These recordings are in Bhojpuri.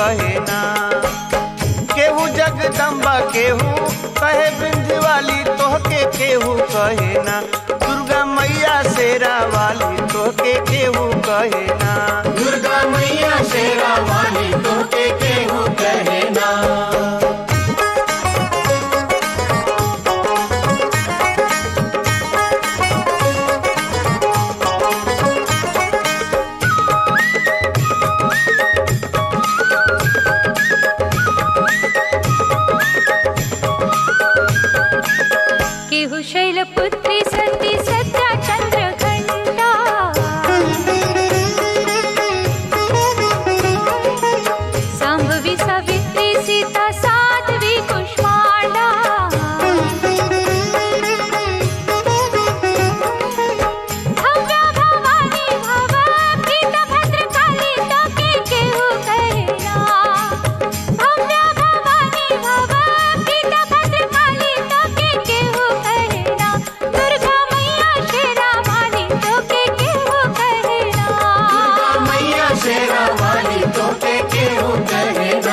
कहे ना केहू जगदम्बा केहू कहे बिंदवाली तोहके केहू कहे ना दुर्गा मैया शेरा वाली तोहके केहू कहे ना दुर्गा मैया शेरा वाली तोके केहू कहे ना केहु शैलपुत्री सती सत्या चंद्रघंटा सांभवी सावित्री सीता साध्वी कुष्मांडा भव्या भवानी भव प्रीता भद्रकाली तोके केहू कहना भव्या भवानी भव प्रीता भद्रकाली तोके केहू कहना दुर्गा मैया शेरा वाली तोके केहू कहना दुर्गा मैया शेरा वाली तोके केहू कहे ना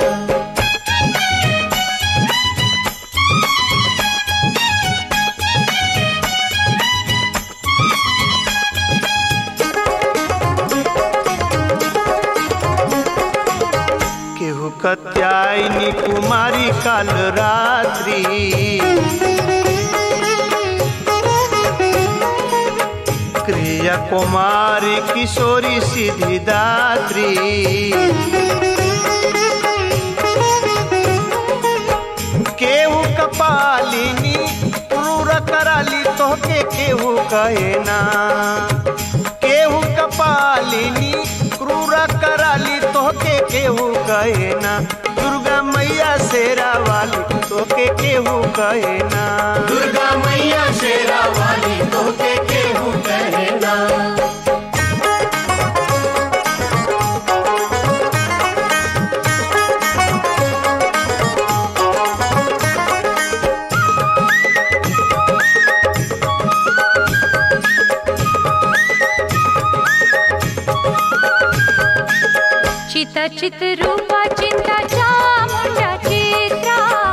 केहू कत्यायनी कुमारी काल रात्रि क्रिया कुमारी किशोरी सिद्धिदात्री केहू कपालिनी क्रूर कराली तोहके केहू कहे ना केहू कपालिनी क्रूर कराली तोहके केहू कहे ना दुर्गा मैया शेरा वाली तोहके केहू कहे ना दुर्गा मैया शेरा वाली तोके केहू कहे ना चिता चित रूपा चिंता चामुंडा चित्रा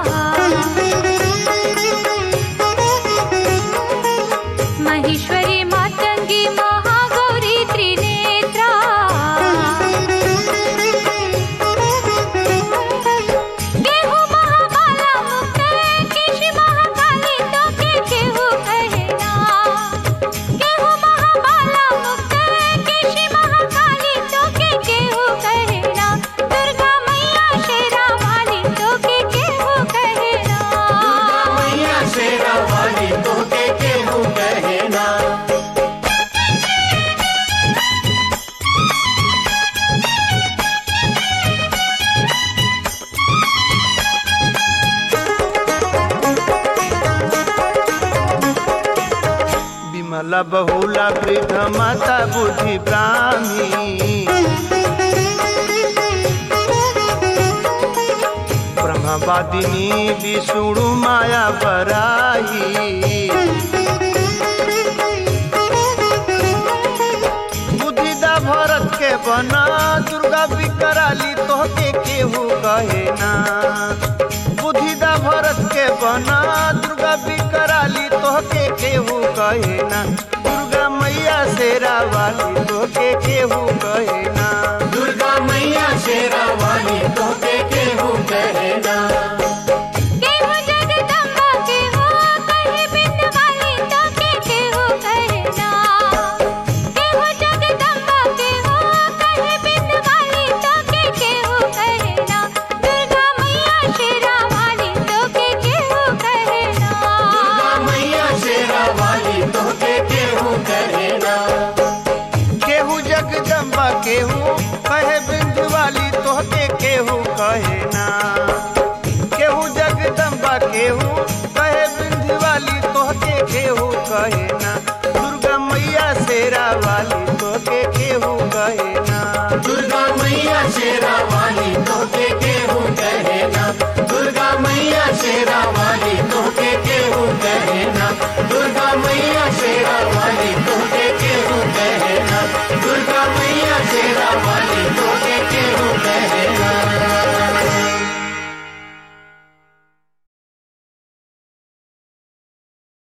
महेश्वरी मातंगी महागौरी त्रिनेत्रा केहू महाबाला मुक्त केशी महाकाली तोके केहू कहना केहू महाबाला मुक्त केशी महाकाली तोके केहू कहना दुर्गा मैया शेरा वाली तोके केहू कहना दुर्गा मैया शेरा वाली तोके केहू कहे ना विमला बहुला वृद्ध माता बुद्धि ब्राह्मी ब्रह्मवादिनी विष्णु माया बराही बुद्धिदा भरत के बना दुर्गा विकराली तोहके केहू कहे ना बुद्धिदा भरत के बना दुर्गा विकराली तोहके केहू कहे ना दुर्गा मैया शेरा वाली तोहके केहू कहे ना दुर्गा मैया शेरा वाली तोके केहू कहे ना केहू जगदम्बा केहू कहे बिंदवाली तोके केहू कहना केहू जगदम्बा केहू कहे बिंदवाली तोके केहू कहना दुर्गा मैया शेरा वाली तोके केहू कहना दुर्गा मैया शेरा वाली तोके केहू कहे ना केहू जगदम्बा केहू कहे बिंदवाली तोहके केहू कहे ना केहू जगदम्बा केहू कहे बिंदवाली तोहके केहू कहे